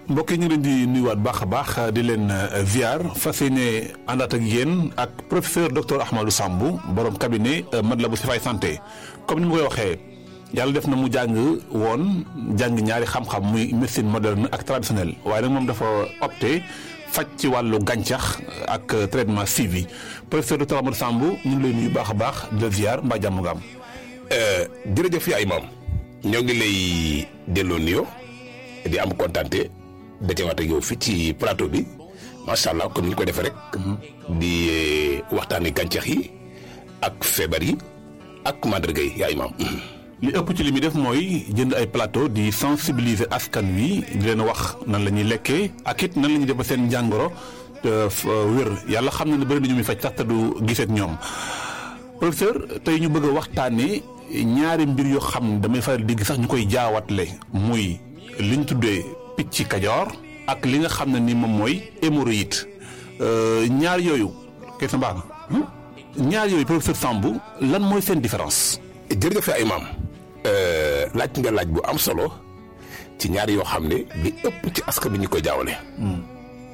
mbokk yi ñu ngi leen di nuyuwaat baax a baax di leen ziar fas yéene àndaat ak yéen ak professeur docteur Ahmadou Samb borom cabinet Matlaboul Chifaay santé comme ni ma koy waxee yàlla def na mu jàng woon jàng ñaari xam-xam muy médecine moderne ak traditionnelle waaye nag moom dafa opté faj ci wàllu gàncax ak traitement suivi professeur docteur Ahmadou Samb ñu ngi lay nuyu baax a baax di la ziar mbaa jàmm nga am. jërëjëf yaay maam ñoo ngi lay delloo nuyoo di am kontante dajewaat ak yow fii ci plateau bi macha allah comme ni ñu ko defee rek. di waxtaanee gàncax yi ak feebar yi ak màndarga yi yaay maam. li ëpp ci li muy def mooy jënd ay plateau di sensibiliser askan wi di leen wax nan la ñuy lekkee ak it nan la ñuy def ba seen njàngoro wér yàlla xam na ne bëri na ñu muy faj sax te du gisee ak ñoom professeur tey ñu bëgg a waxtaanee ñaari mbir yoo xam ne damay faral di gis sax ñu koy jaawatle muy li ñu tuddee picc kajoor ak li nga xam ne ni moom mooy hémorroïde ñaar yooyu question baax na ñaar yooyu professeur Samb lan mooy seen différence. jërëjëf ay maam laaj nga laaj bu am solo ci ñaar yoo xam ne li ëpp ci askan bi ñu koy jaawale.